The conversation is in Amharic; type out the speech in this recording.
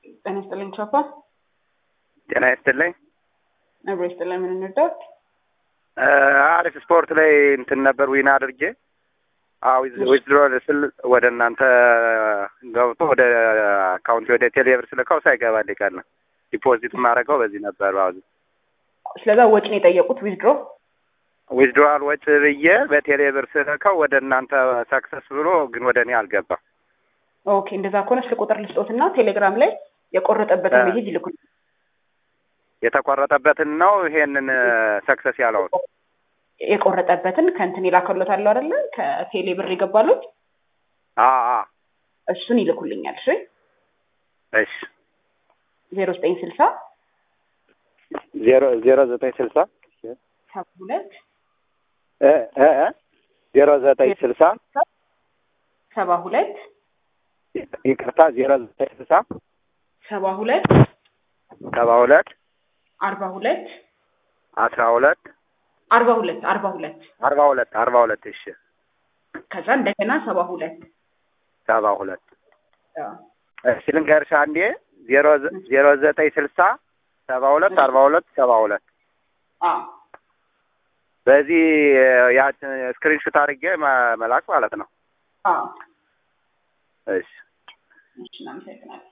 ጤና ይስጥልኝ ቻፓ። ጤና ይስጥልኝ። ነብሮ ይስጥልኝ። ምን እንርዳት? አሪፍ ስፖርት ላይ እንትን ነበር ዊና አድርጌ ዊዝድሮ ስል ወደ እናንተ ገብቶ ወደ አካውንት ወደ ቴሌብር ስልከው ሳይገባ ሊቀር ነው። ዲፖዚት የማደርገው በዚህ ነበር። ባዙ ስለዛ ወጪ ነው የጠየቁት ዊዝድሮ ዊዝድሮዋል ወጪ ብዬ በቴሌብር ስልከው ወደ እናንተ ሰክሰስ ብሎ ግን ወደ እኔ አልገባም። ኦኬ እንደዛ ከሆነ ስልክ ቁጥር ልስጦትና ቴሌግራም ላይ የቆረጠበትን ሜሴጅ ይልኩል። የተቆረጠበትን ነው ይሄንን ሰክሰስ ያለውን የቆረጠበትን ከእንትን ይላከሎት አለው አይደለ? ከቴሌ ብር ይገባሉት እሱን ይልኩልኛል። እሺ እሺ ዜሮ ዘጠኝ ስልሳ ዜሮ ዜሮ ዘጠኝ ስልሳ ሰባ ሁለት ዜሮ ዘጠኝ ስልሳ ሰባ ሁለት ይቅርታ ዜሮ ዘጠኝ ስልሳ ሰባ ሁለት ሰባ ሁለት አርባ ሁለት አስራ ሁለት አርባ ሁለት አርባ ሁለት አርባ ሁለት አርባ ሁለት እሺ ከዛ እንደገና ሰባ ሁለት ሰባ ሁለት እሺ ልንገርሽ አንዴ ዜሮ ዜሮ ዘጠኝ ስልሳ ሰባ ሁለት አርባ ሁለት ሰባ ሁለት በዚህ ያ ስክሪንሹት አድርጌ መላክ ማለት ነው። አዎ እሺ እሺ፣ እናመሰግናለን።